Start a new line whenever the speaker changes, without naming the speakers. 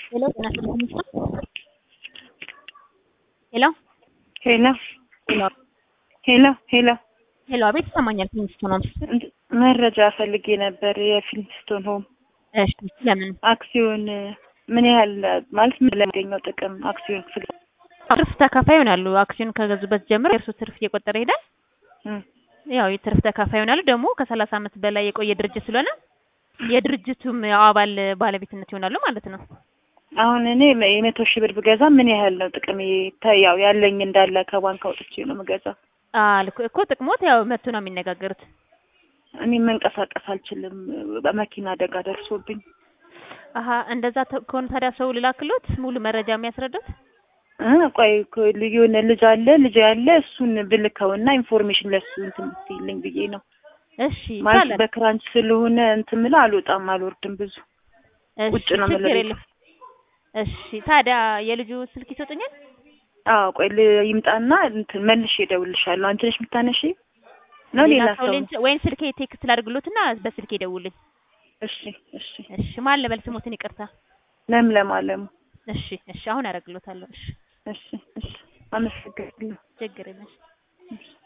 ሄሎ ጤና ይስጥልኝ ሄሎ
ሄሎ ሄሎ ሄሎ
ሄሎ አቤት ይሰማኛል ፊልሚስቶን ሆምስ
መረጃ ፈልጌ ነበር። የፊልሚስቶን ሆም
እሺ ለምን
አክሲዮን ምን ያህል ማለት ምን ለሚገኘው ጥቅም አክሲዮን ስለ
ትርፍ ተካፋይ ይሆናሉ አክሲዮን ከገዙበት ጀምሮ የእርሱ ትርፍ እየቆጠረ ይሄዳል
እም፣
ያው የትርፍ ተካፋይ ይሆናሉ ደግሞ ከሰላሳ ዓመት በላይ የቆየ ድርጅት ስለሆነ የድርጅቱም ያው አባል ባለቤትነት ይሆናሉ ማለት ነው
አሁን እኔ የመቶ ሺህ ብር ብገዛ ምን ያህል ነው ጥቅም? ያው ያለኝ እንዳለ ከባንክ አውጥቼ ነው የምገዛው።
አልኩ እኮ ጥቅሞት ያው መቶ ነው የሚነጋገሩት
እኔ መንቀሳቀስ አልችልም፣ በመኪና አደጋ ደርሶብኝ።
አሀ እንደዛ ተ- ከሆነ ታዲያ ሰው ልላክሎት ሙሉ መረጃ የሚያስረዱት
እ ቆይ እኮ የሆነ ልጅ አለ ልጅ ያለ እሱን ብልከውና ኢንፎርሜሽን ለሱ እንትን ብትይልኝ ብዬ ነው።
እሺ
ማለት
ይቻላል
በክራንች ስለሆነ እንትን ምላ አልወጣም አልወርድም ብዙ
እሺ
ውጭ ነው
ችግር
የምለው
የለም እሺ ታዲያ የልጁ ስልክ ይሰጡኛል
አዎ ቆይ ል- ይምጣና እንትን መልሼ እደውልልሻለሁ። አንቺ ነሽ የምታነሺ ነው ሌላ ሰው?
ሊንክ- ወይም ስልኬ ቴክስት ላድርግሎትና በስልኬ ደውልኝ
እሺ እሺ
እሺ ማን ልበል ስሞትን ይቅርታ
ለምለም አለሙ።
እሺ እሺ አሁን አደርግሎታለሁ እሺ
እሺ እሺ አመሰግናለሁ።
ችግር የለም
እሺ